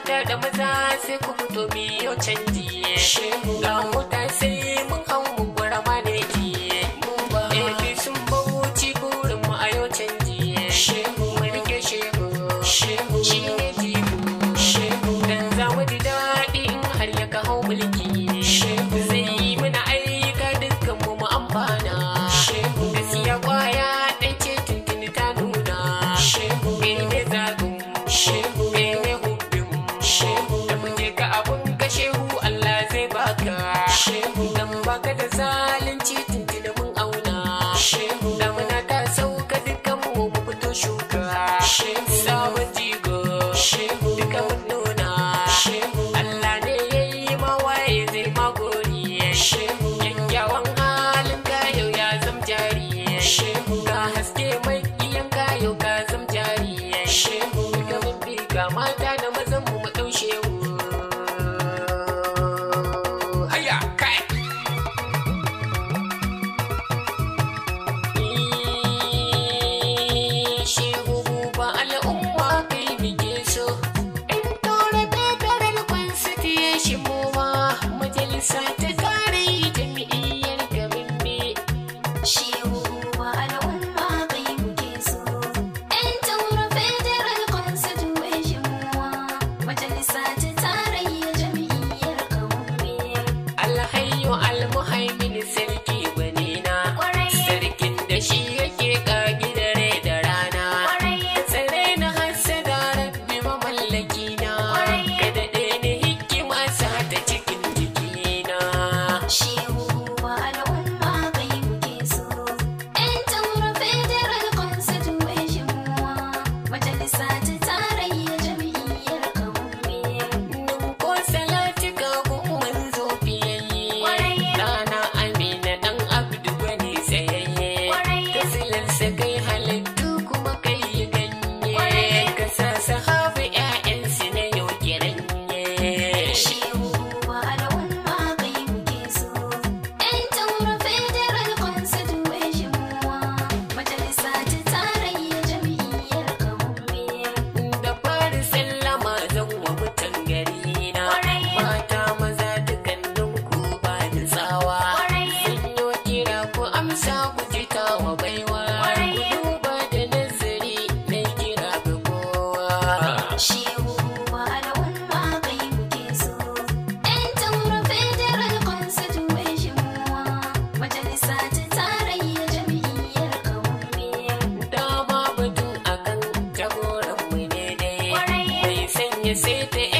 mata da maza sai ku fito biyo canji ga mota sai mun hau mu gwara maneji ebi sun bauchi burin mu a yau canji mu rike shehu shi ne jigo dan za mu ji daɗi in har ya ka hau mulki zai yi mana aika dukkan mu mu amfana gaskiya kwaya ɗan ce tuntuni ta nuna ne zagun ne hudun da muje ka abun ka shehu Allah zai baka dan baka da zalunci tuntuni mun auna damuna ta sauka dukkan mu mu fito shuka sabon jigo duka mun nuna Allah ne ya yi mawaye zai magori kyakkyawan halin kayo ya zam jari ka haske mai iyan kayo ka zam jari duka mun bi ga mata da mazan mu mu ɗaushe Haya, kai! Shehu ba al'umma kai muke so. In tora federal constitution mu ma majalisa ta tare jami'iyyar garin me. Shehu ba al'umma kai muke so. ‘Yan taura Federal Constitution muwa, majalisa ta tarayya jam'iyyar kawume. Alhayyu almuhaimin sarki gwanina. Kwarai. Sarkin da shi yake ƙagi dare da rana. Kwarai. Tsare na hassada rabbi mamallaki na. Kwarai. Ka daɗe ni hikima sa ta cikin jikina. Shehu ba al'umma kai muke so. ‘Yan taura Federal Constitution muwa, majalisa ta tarayya jam'iyyar kawume. Nun ko salatika kun manzo fiyayye. Kwarai. Rana Amina ɗan Abdu gwani tsayayye. Kwarai. Ka silarsa kai halittu kuma kai yi ganye. Kwarai. Ka sa sahabu 'ya'yansu na yau kiranye. Shehu ba al'umma kai muke so. ‘Yan taura Federal Constitution muwa, majalisa ta tarayya jam'iyyar kawume. Da fari sallama zan wa mutan gari na. Kwarai. Mata maza dukannin ku ba ni tsawa. Kwarai. Sun yi kira ku amsa ku ji tawa baiwa. Kwarai. Ku duba da nazari na kira ga kowa. Shehu ba al'umma kai muke so. ‘Yan taura Federal Constitution muwa, majalisa ta tarayya jam'iyyar kawume. Dama batun akan jagoran mu ne dai. Kwarai. Mai sanya sai ta